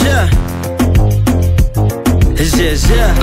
yeah. Yeah, yeah.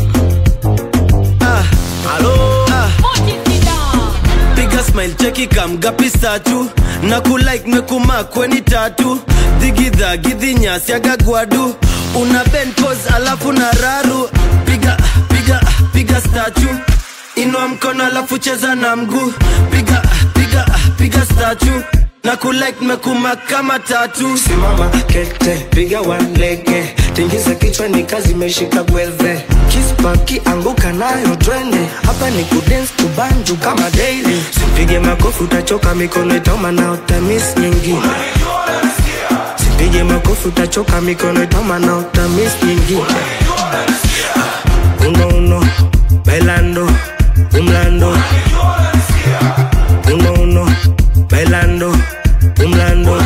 Ah, Halo, ah. Piga smile cheki kamgapi statu na kulike mekuma kweni tatu dhigidha gidhi nyasi agagwadu una bend pose alafu na raru piga piga piga statu inua mkono alafu cheza na mguu piga piga piga statu na kulike mekuma kama tatu simama kete, piga walege, tingiza kichwa ni kazi imeshika gwelve, kispaki anguka nayo twende, hapa ni kudance kubanju kama daily, sipige makofi utachoka, mikono itauma na utamis nyingine Sipige makofi utachoka, mikono itauma na utamis nyingine Uno uno, bailando, umlando Uno uno, bailando, umlando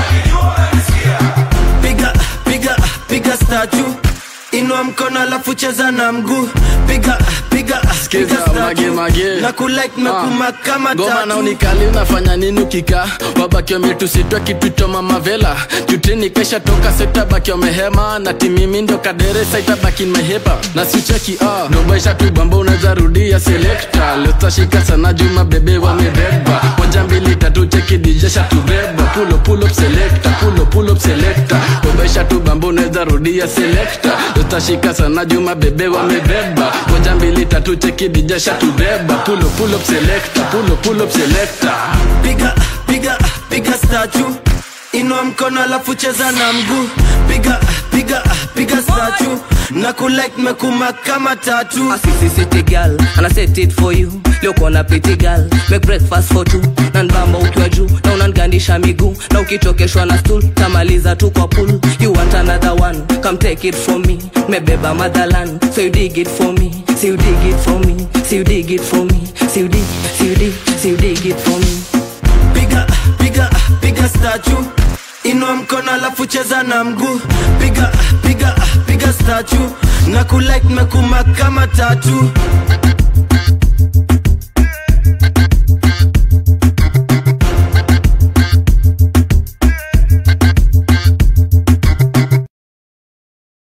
piga piga piga statu inua mkono alafu cheza na mguu piga piga Skiza, piga statue. mage, mage. na kulike mekuma kama ngoma na tatu unikali unafanya nini ukika wabaki wametusitwa kitu cha mamavela jutini kesha toka setabaki wamehema na timimi ndo kaderesa itabaki mehepa na sicheki ah. nobaisha tuibamba unaweza rudia selekta lotashika sana juma bebe wamebeba moja mbili tatu cheki dijesha tubeba pulo pulo selekta pulo pulo selekta nobaisha tu bamba unaweza rudia selekta lotashika sana juma bebe wamebeba moja mbili tatu cheki dijesha tubeba pulo pulo selekta pulo pulo selekta piga piga piga statu inua mkono alafu cheza na mguu piga piga piga statu na kulike mekuma kama tatu A sissy city girl and I set it for you leo kona pretty girl make breakfast for two na nbamba ukiwa juu na unangandisha miguu na ukichokeshwa na stool tamaliza tu kwa pool you want another one come take it from me mebeba motherland so you dig it for me so you dig it for me so you dig it for me so you dig so you dig so you dig it for me piga piga piga statu inua mkono alafu cheza na mguu piga piga piga statu na kulike mekuma kama tatu